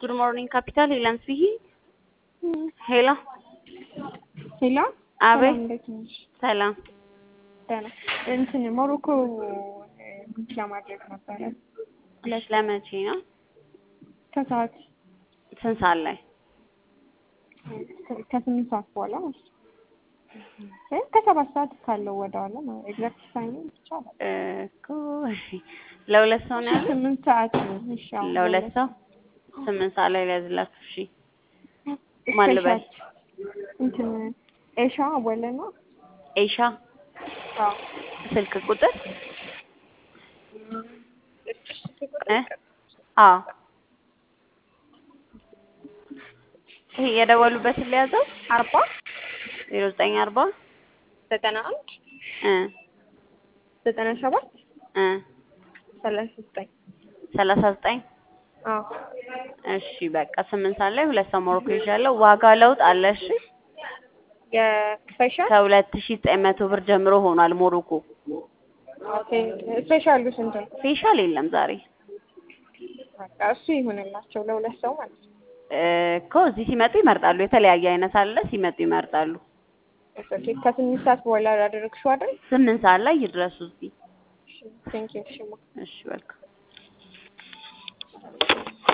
Good morning, Capital. Ilan Swihi. ሄሎ ሄሎ አቤት። ሰላም፣ እንዴት ነሽ? ሰላም። ደህና እንትን ሞሮኮ ቡክ ለማድረግ ነበረ እሺ፣ ለመቼ ነው? ከሰዓት ስንት ሰዓት ላይ? ከስምንት ሰዓት በኋላ ማለት ነው። ወይም ከሰባት ሰዓት ካለው ወደ ኋላ ነው። ኤግዛክት ታይም ይቻላል። እኮ ለሁለት ሰው ነው ያለው። ስምንት ሰዓት ነው። እሺ አሁን ለሁለት ሰው ስምንት ሰዓት ላይ ሊያዝላችሁ። እሺ ማን ልበል? እንትን ኤሻ ወለ ነው። ኤሻ አዎ ስልክ ቁጥር እ አዎ ይሄ የደወሉበትን ሊያዘው አርባ ዜሮ ዘጠኝ አርባ ዘጠና አንድ እ ዘጠና ሰባት እ ሰላሳ ዘጠኝ ሰላሳ ዘጠኝ አዎ እሺ በቃ ስምንት ሰዓት ላይ ሁለት ሰው ሞሮኮ ይዣለሁ። ዋጋ ለውጥ አለ። እሺ የስፔሻል ከሁለት ሺህ ዘጠኝ መቶ ብር ጀምሮ ሆኗል ሞሮኮ። ኦኬ ስፔሻሉ ስንት ነው? ፌሻል የለም ዛሬ በቃ እሱ ይሁንላቸው ለሁለት ሰው ማለት ነው። እ እኮ እዚህ ሲመጡ ይመርጣሉ። የተለያየ አይነት አለ። ሲመጡ ይመርጣሉ። ኦኬ ከስምንት ሰዓት በኋላ ያደረግሽው አይደል? ስምንት ሰዓት ላይ ይድረሱ እዚህ። ቴንክ ዩ ሽማ እሺ በልካ